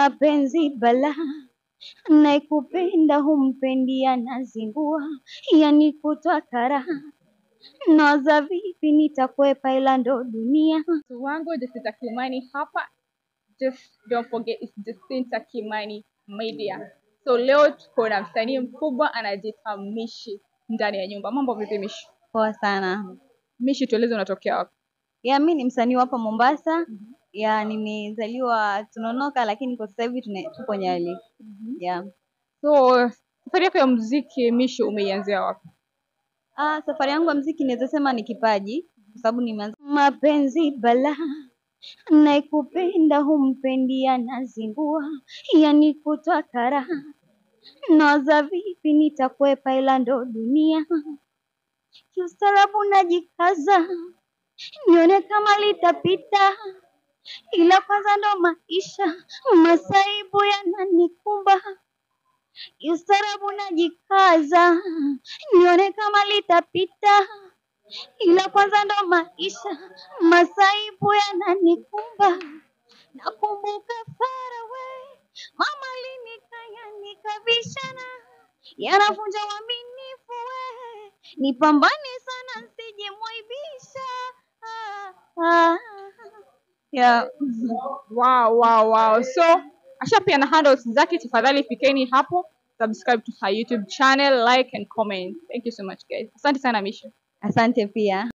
mapenzi bala naikupenda humpendi anazingua yani kutwa karaha naza vipi nitakwepa ila ndo dunia wangu Jacinta Kimani hapa. Just don't forget it's Jacinta Kimani Media. So leo tuko na msanii mkubwa anajiita Mishi ndani ya nyumba. Mambo vipi Mishi? poa sana Mishi, tueleze unatokea wapi? ya mi ni msanii wa hapa mombasa ya nimezaliwa tunonoka lakini kwa sasa hivi tuna- tupo nyali ya So safari yako ya muziki Mishi umeianzia wapi? ah, safari yangu ya mziki naweza sema ni kipaji kwa sababu nimeanza mapenzi bala naikupenda humpendi anazingua yani kutwa karaha naza vipi nitakwepa ila ndo dunia kiustarabu najikaza nione kama litapita ila kwanza ndo maisha masaibu yananikumba kiustarabu najikaza nione kama litapita ila kwanza ndo maisha masaibu yananikumba nakumbuka far away mama linikanya nikabishana yanavunja uaminifu we nipambane sana nsije mwaibisha ah, ah. yeah. Wow, wow, wow. So asha pia na handles zake, tafadhali fikeni hapo, subscribe to her YouTube channel, like and comment. Thank you so much guys. Asante sana Mishi. asante pia